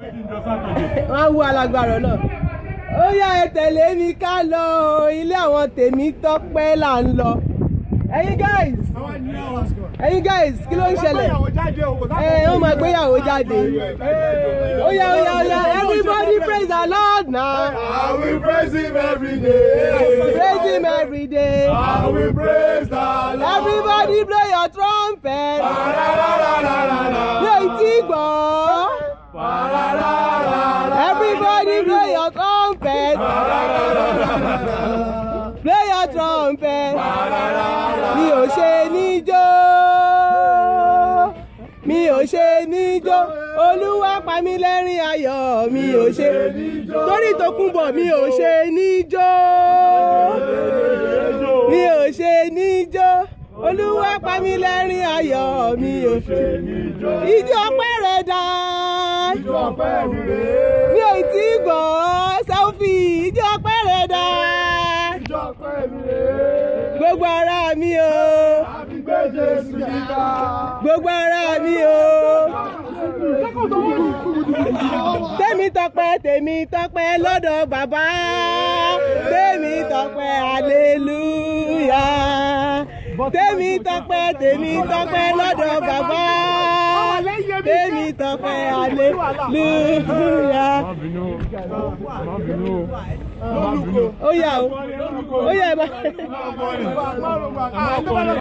wọ́n á wú alágbára náà ó yá ẹ tẹ̀lé mi ká lọ ilé àwọn tèmi tọ́pẹ́ là ń lọ ẹ̀yin guys ẹ̀yin guys kí ló ń ṣẹlẹ̀ ẹ ó máa gbéyàwó jáde ó yá ó yá ó yá everybody praise the lord now I will praise him every day. praise him every day I will praise the Lord. everybody blow your trumpet mi ò tí gbọ́ everybody blow your trumpet blow your trumpet mi ò ṣe níjó mi ò ṣe níjó olúwa pa mí lẹ́rìn ayọ̀ mi ò ṣe torí tó kún bọ̀ mi ò ṣe níjó mi ò ṣe níjó olúwa pa mí lẹ́rìn ayọ̀ mi ò ṣe ijó pẹ́rẹ́ dá mi ò tí gbọ́ sẹ́fì ijó pẹ́rẹ́ dá gbogbo ara mi o gbogbo ara mi o tèmi tọpẹ́ tèmi tọpẹ́ lọ́dọ̀ bàbá tèmi tọpẹ́ aleluya tèmi tọpẹ́ tèmi tọpẹ́ lọ́dọ̀ bàbá tèmi tọpẹ́ aleluya. ó yá o ó yá ẹ bá.